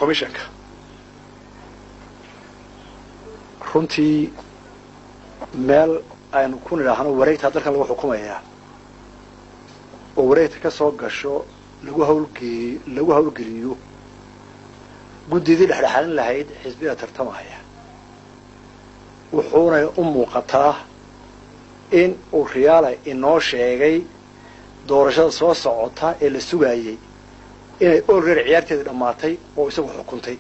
commissionka runtii meel aynu ku nidhaahno wareegtaa dalkan lagu xukumayaa oo wareegta ka soo gasho lagu hawlgee lagu hawlgeliyo guddidii dhexdhexaalin lahayd xisbiga tartamaya wuxuuna u muuqataa in uu riyaala inoo sheegay doorashada soo socota ee la sugaayey inay olreer ciyaarteedii dhammaatay oo isagu xukuntay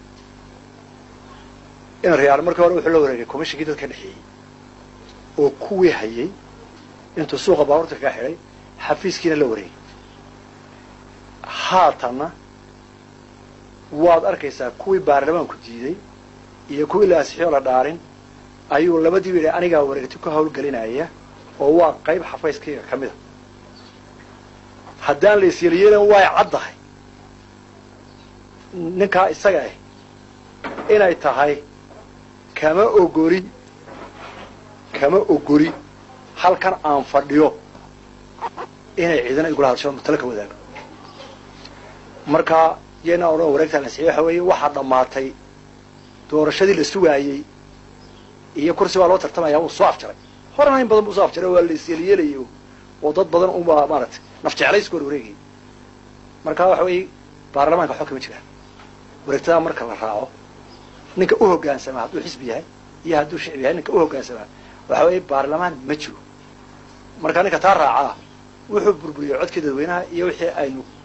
in riyaal markii hore wuxuu la wareegay commishinkii dadka dhexeeyey oo kuwii hayay intuu suuqa baabuurta kaga xidhay xafiiskiina la wareegay haatanna waad arkaysaa kuwii baarlamaanku diiday iyo kuwii la ansixiyoo la dhaarin ayuu labadiiba yidhi anigaa wareegti ku hawlgelinaya oo waa qayb xafayskayga ka mida haddaan la isyeelyeelan way caddahay ninkaa isaga ah inay tahay kama ogoli kama ogoli halkan aan fadhiyo inay ciidana igula hadasho tala ka wadaago marka yena odhan wareegta la ansixiyo waxa weeye waxaa dhammaatay doorashadii la sugaayey iyo kursi baa loo tartamaya wuu soo afjaray horena in badan buu soo afjaray waa la isyeelyeelayo oo dad badan unbaa maaragtay naf jeclayska hor wareegayay marka waxa weeye baarlamaanka waxba kama jiraan wareegtadaa marka la raaco ninka u hoggaansamaa hadduu xisbi yahay iyo hadduu shicbi yahay ninka u hoggaansamaa waxa weeye baarlamaan ma jiro marka ninka taa raacaa wuxuu burburiyey codkii dadweynaha iyo wixii aynu